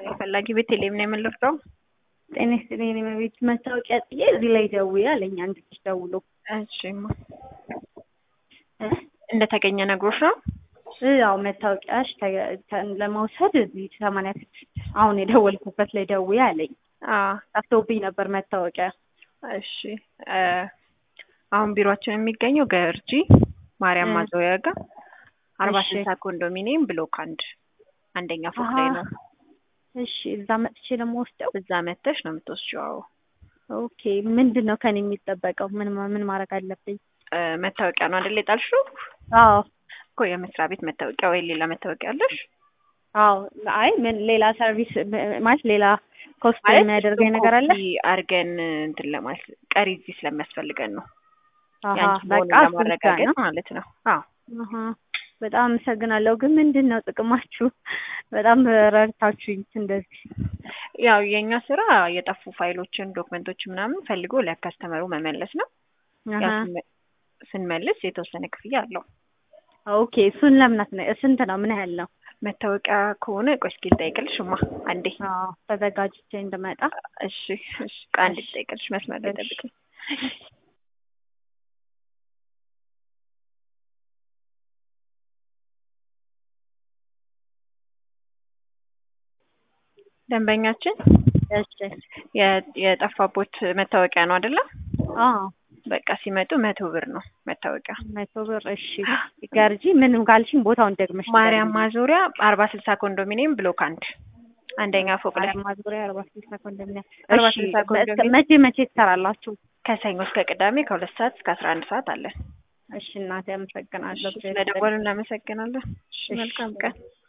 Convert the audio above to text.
ፈላጊ ቤት ቴሌም ነው የምንለፍደው። ጤና ይስጥልኝ የኔ መቤት መታወቂያ ጥዬ እዚህ ላይ ደውዬ አለኝ አንድ ልጅ ደውሎ እሺማ እንደተገኘ ነግሮሽ ነው? ያው መታወቂያሽ ለመውሰድ እዚህ ሰማንያ ስድስት አሁን የደወልኩበት ላይ ደውዬ አለኝ። ጠፍቶብኝ ነበር መታወቂያ። እሺ አሁን ቢሮአችን የሚገኘው ገርጂ ማርያም ማዞሪያ ጋር አርባ ስልሳ ኮንዶሚኒየም ብሎክ አንድ አንደኛ ፎቅ ላይ ነው። እሺ እዛ መጥቼ ነው የምወስደው? እዛ መተሽ ነው የምትወስጂው? አዎ። ኦኬ ምንድን ነው ከኔ የሚጠበቀው? ምን ምን ማድረግ አለብኝ? መታወቂያ ነው አይደል የጣልሽው? አዎ እኮ የመስሪያ ቤት መታወቂያ ወይ ሌላ መታወቂያ አለሽ? አዎ። አይ ምን ሌላ ሰርቪስ ማለት ሌላ ኮስት የሚያደርገኝ ነገር አለ? አድርገን እንትን ለማለት ቀሪ እዚህ ስለሚያስፈልገን ነው። አሀ ያንቺ በቃ መሆኑን እሱ ብቻ ለማረጋገጥ ነው። ማለት ነው። አዎ አሀ በጣም አመሰግናለሁ። ግን ምንድን ነው ጥቅማችሁ? በጣም ረድታችሁኝ እንደዚህ። ያው የእኛ ስራ የጠፉ ፋይሎችን፣ ዶክመንቶች ምናምን ፈልጎ ለከስተመሩ መመለስ ነው። ያው አሀ ስንመ- ስንመልስ የተወሰነ ክፍያ አለው። ኦኬ እሱን ለምናት ነው ስንት ነው? ምን ያህል ነው? መታወቂያ ከሆነ ቆይ እስኪ ልጠይቅልሽ እማ አንዴ። አዎ ተዘጋጅቼ እንድመጣ። እሺ እሺ ቆይ አንዴ እሺ። ልጠይቅልሽ መስመር ላይ እሺ። ጠብቂኝ። ደንበኛችን እሺ የ- የጠፋቦት መታወቂያ ነው አይደለ? አዎ በቃ ሲመጡ መቶ ብር ነው መታወቂያ። መቶ ብር እሺ። ገርጂ ምንም ካልሽኝ ቦታውን ደግመሽ ማርያም ማዞሪያ አርባ ስልሳ ኮንዶሚኒየም ብሎክ አንድ አንደኛ ፎቅ ላይ ማርያም ማዞሪያ አርባ ስልሳ ኮንዶሚኒየም። አርባ እሺ ስልሳ ኮንዶሚኒየም። መቼ መቼ ትሰራላችሁ? ከሰኞ እስከ ቅዳሜ ከሁለት ሰዓት እስከ አስራ አንድ ሰዓት አለን። እሺ እናቴ አመሰግናለሁ። ስለደወሉ እናመሰግናለን። እሺ መልካም ቀን።